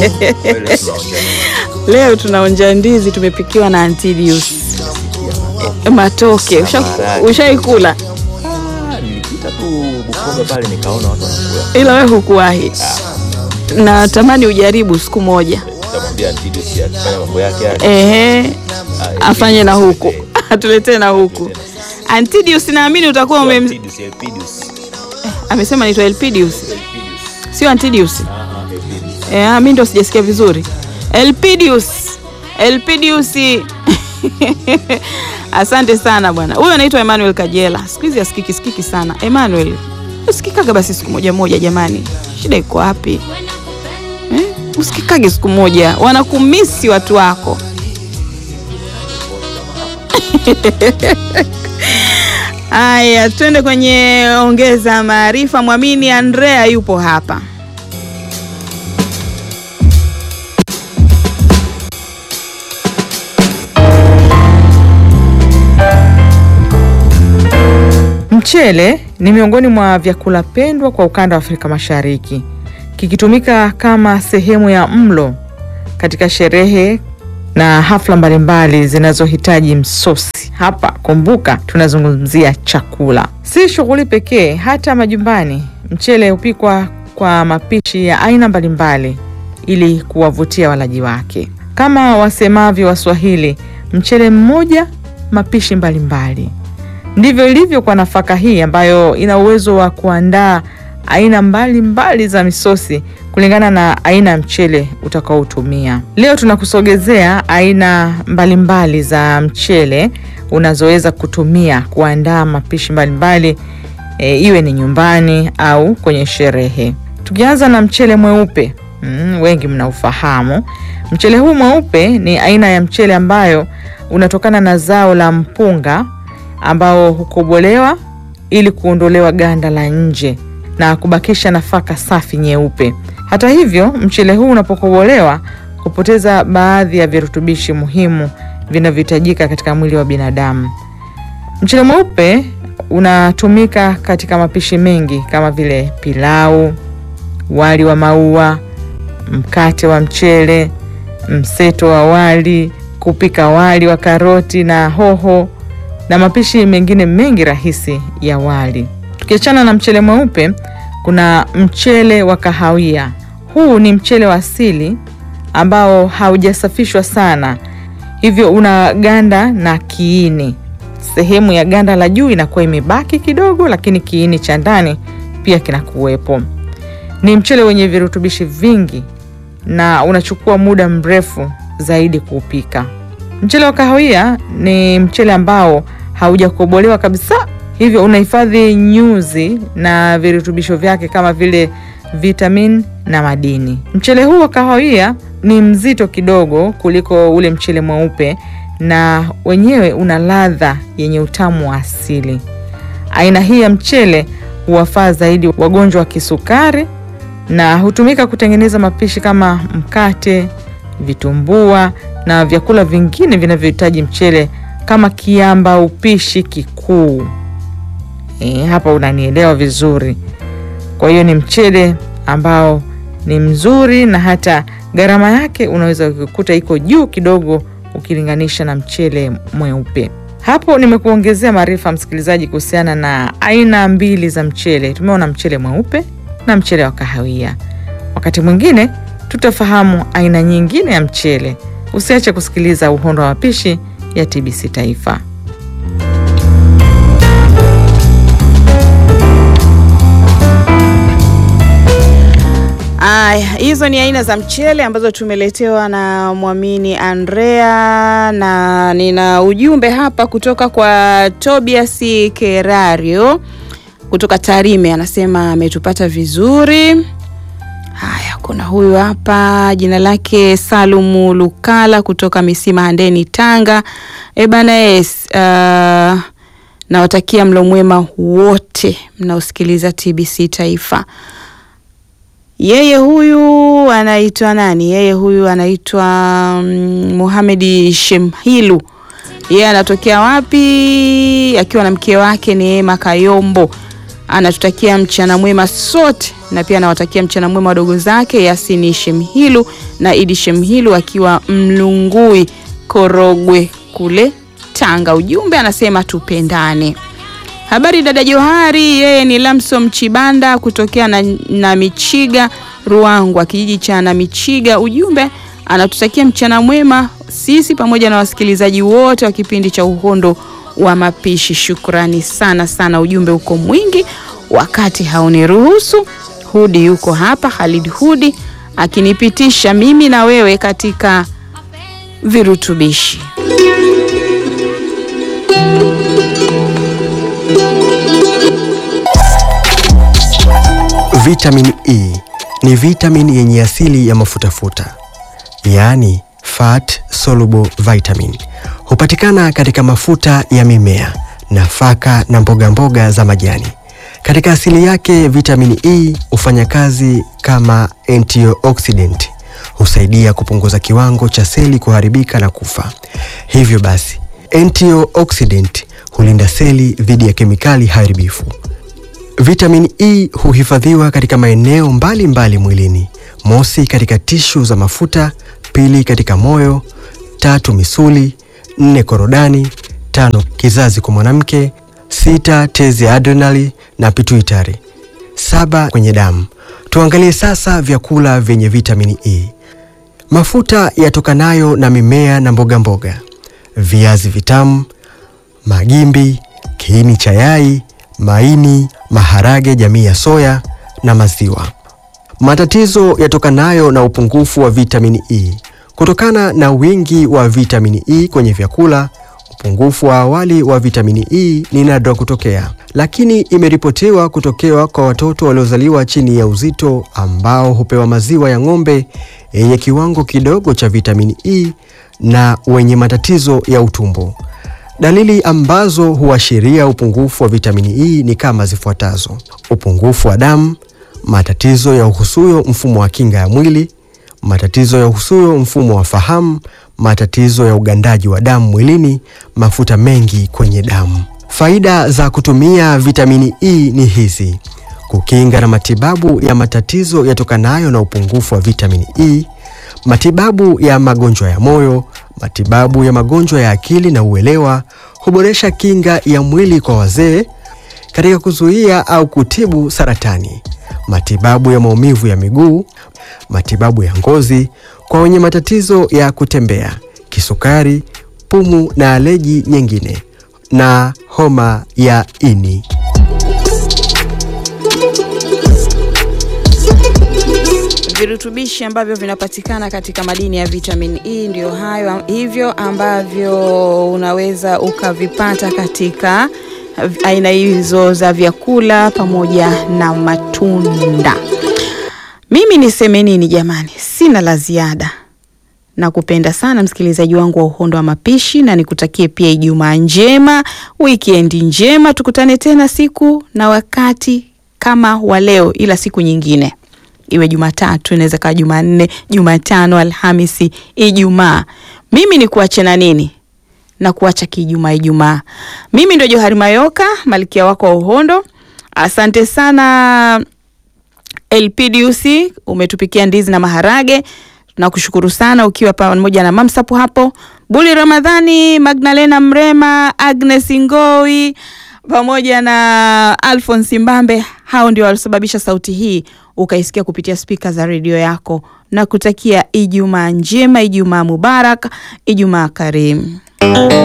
Kweli tunaonja nini? Leo tunaonja ndizi tumepikiwa na Antidius matoke. Usha- Maharage. Ushaikula Ah, nilipita tu Bukoba pale nikaona watu wanakula. ila we hukuwahi. Natamani ujaribu siku moja, Nitamwambia Antidius akifanya mambo yake yale. ehe, Ah, afanye na Elpidius, huku eh, atuletee na huku. Antidius naamini utakuwa sio ume Antidius, Elpidius. amesema naitwa Elpidius, Elpidius. sio Antidius. Ah, ah, Elpidius. Eh, mi ndo sijasikia vizuri. Elpidius. Elpidius. Asante sana bwana. Huyo anaitwa Emmanuel Kajela. Siku hizi asikiki sikiki sana. Emmanuel. Usikikaga basi siku moja moja jamani. Shida iko wapi? Eh? Usikikage siku moja. Wanakumisi watu wako. Aya, twende kwenye ongeza maarifa. Mwamini Andrea yupo hapa. Mchele ni miongoni mwa vyakula pendwa kwa ukanda wa Afrika Mashariki, kikitumika kama sehemu ya mlo katika sherehe na hafla mbalimbali zinazohitaji msosi. Hapa kumbuka, tunazungumzia chakula, si shughuli pekee. Hata majumbani mchele hupikwa kwa mapishi ya aina mbalimbali ili kuwavutia walaji wake. Kama wasemavyo Waswahili, mchele mmoja, mapishi mbalimbali. Ndivyo ilivyo kwa nafaka hii ambayo ina uwezo wa kuandaa aina mbalimbali mbali za misosi kulingana na aina ya mchele utakaotumia. Leo tunakusogezea aina mbalimbali mbali za mchele unazoweza kutumia kuandaa mapishi mbalimbali e, iwe ni nyumbani au kwenye sherehe. Tukianza na mchele mweupe, mm, wengi mnaufahamu. Mchele huu mweupe ni aina ya mchele ambayo unatokana na zao la mpunga ambao hukobolewa ili kuondolewa ganda la nje na kubakisha nafaka safi nyeupe. Hata hivyo, mchele huu unapokobolewa hupoteza baadhi ya virutubishi muhimu vinavyohitajika katika mwili wa binadamu. Mchele mweupe unatumika katika mapishi mengi kama vile pilau, wali wa maua, mkate wa mchele, mseto wa wali, kupika wali wa karoti na hoho na mapishi mengine mengi rahisi ya wali. Tukiachana na mchele mweupe, kuna mchele wa kahawia. Huu ni mchele wa asili ambao haujasafishwa sana, hivyo una ganda na kiini. Sehemu ya ganda la juu inakuwa imebaki kidogo, lakini kiini cha ndani pia kinakuwepo. Ni mchele wenye virutubishi vingi na unachukua muda mrefu zaidi kuupika. Mchele wa kahawia ni mchele ambao haujakobolewa kabisa, hivyo unahifadhi nyuzi na virutubisho vyake kama vile vitamin na madini. Mchele huu wa kahawia ni mzito kidogo kuliko ule mchele mweupe na wenyewe una ladha yenye utamu wa asili. Aina hii ya mchele huwafaa zaidi wagonjwa wa kisukari na hutumika kutengeneza mapishi kama mkate, vitumbua na vyakula vingine vinavyohitaji mchele kama kiamba upishi kikuu. E, hapa unanielewa vizuri. Kwa hiyo ni mchele ambao ni mzuri na hata gharama yake unaweza kukuta iko juu kidogo ukilinganisha na mchele mweupe. Hapo nimekuongezea maarifa msikilizaji, kuhusiana na aina mbili za mchele. Tumeona mchele mweupe na mchele wa kahawia. Wakati mwingine tutafahamu aina nyingine ya mchele. Usiache kusikiliza Uhondo wa Mapishi ya TBC Taifa. Aya, hizo ni aina za mchele ambazo tumeletewa na Mwamini Andrea, na nina ujumbe hapa kutoka kwa Tobias Kerario kutoka Tarime, anasema ametupata vizuri. Haya, kuna huyu hapa jina lake Salumu Lukala kutoka Misima Handeni, Tanga. E bana yes, uh, nawatakia mlo mwema wote mnaosikiliza TBC Taifa. Yeye huyu anaitwa nani? Yeye huyu anaitwa mm, Muhamedi Shemhilu. Yeye anatokea wapi? Akiwa na mke wake Neema Kayombo. anatutakia mchana mwema sote, na pia anawatakia mchana mwema wadogo zake Yasini Shemhilu na Idi Shemhilu akiwa Mlungui Korogwe kule Tanga. Ujumbe anasema tupendane. Habari dada Johari, yeye ni Lamson Chibanda kutokea na, na Michiga Ruangwa, kijiji cha na Michiga. Ujumbe anatutakia mchana mwema sisi pamoja na wasikilizaji wote wa kipindi cha Uhondo wa Mapishi. Shukrani sana sana, ujumbe uko mwingi, wakati hauniruhusu. Hudi yuko hapa, Khalid Hudi akinipitisha mimi na wewe katika virutubishi. Vitamin E ni vitamini yenye asili ya mafutafuta, yaani fat soluble vitamin. Hupatikana katika mafuta ya mimea, nafaka na mboga mboga za majani. Katika asili yake, vitamini E hufanya kazi kama antioxidant, husaidia kupunguza kiwango cha seli kuharibika na kufa. Hivyo basi, antioxidant hulinda seli dhidi ya kemikali haribifu. Vitamini E huhifadhiwa katika maeneo mbalimbali mwilini: mosi, katika tishu za mafuta; pili, katika moyo; tatu, misuli; nne, korodani; tano, kizazi kwa mwanamke; sita, tezi ya adrenali na pituitary; saba, kwenye damu. Tuangalie sasa vyakula vyenye vitamini E. Mafuta yatokanayo na mimea na mboga mboga: viazi vitamu, magimbi, kiini cha yai maini, maharage jamii ya soya na maziwa. Matatizo yatokanayo na upungufu wa vitamini E. Kutokana na wingi wa vitamini E kwenye vyakula, upungufu wa awali wa vitamini E ni nadra kutokea, lakini imeripotiwa kutokewa kwa watoto waliozaliwa chini ya uzito ambao hupewa maziwa ya ng'ombe yenye kiwango kidogo cha vitamini E na wenye matatizo ya utumbo. Dalili ambazo huashiria upungufu wa vitamini E ni kama zifuatazo: upungufu wa damu, matatizo ya uhusuyo mfumo wa kinga ya mwili, matatizo ya uhusuyo mfumo wa fahamu, matatizo ya ugandaji wa damu mwilini, mafuta mengi kwenye damu. Faida za kutumia vitamini E ni hizi: kukinga na matibabu ya matatizo yatokanayo na upungufu wa vitamini E, matibabu ya magonjwa ya moyo, matibabu ya magonjwa ya akili na uelewa, huboresha kinga ya mwili kwa wazee, katika kuzuia au kutibu saratani, matibabu ya maumivu ya miguu, matibabu ya ngozi kwa wenye matatizo ya kutembea, kisukari, pumu na aleji nyingine, na homa ya ini. Virutubishi ambavyo vinapatikana katika madini ya vitamin E ndio hayo hivyo ambavyo unaweza ukavipata katika aina hizo za vyakula pamoja na matunda. Mimi niseme nini jamani? Sina la ziada. Nakupenda sana msikilizaji wangu wa Uhondo wa Mapishi, na nikutakie pia Ijumaa njema, wikendi njema. Tukutane tena siku na wakati kama wa leo, ila siku nyingine iwe Jumatatu, inaweza kawa Jumanne, Jumatano, Alhamisi, Ijumaa. Mimi ni kuache na nini na kuacha kijumaa Ijumaa. Mimi ndio Johari Mayoka, malkia wako wa Uhondo. Asante sana LPDUC, umetupikia ndizi na maharage. Tunakushukuru sana ukiwa pamoja na Mamsapu hapo, Buli Ramadhani, Magdalena Mrema, Agnes Ngoi pamoja na Alphonse Mbambe. Hao ndio walisababisha sauti hii ukaisikia kupitia spika za redio yako, na kutakia Ijumaa njema, Ijumaa mubarak, Ijumaa karimu.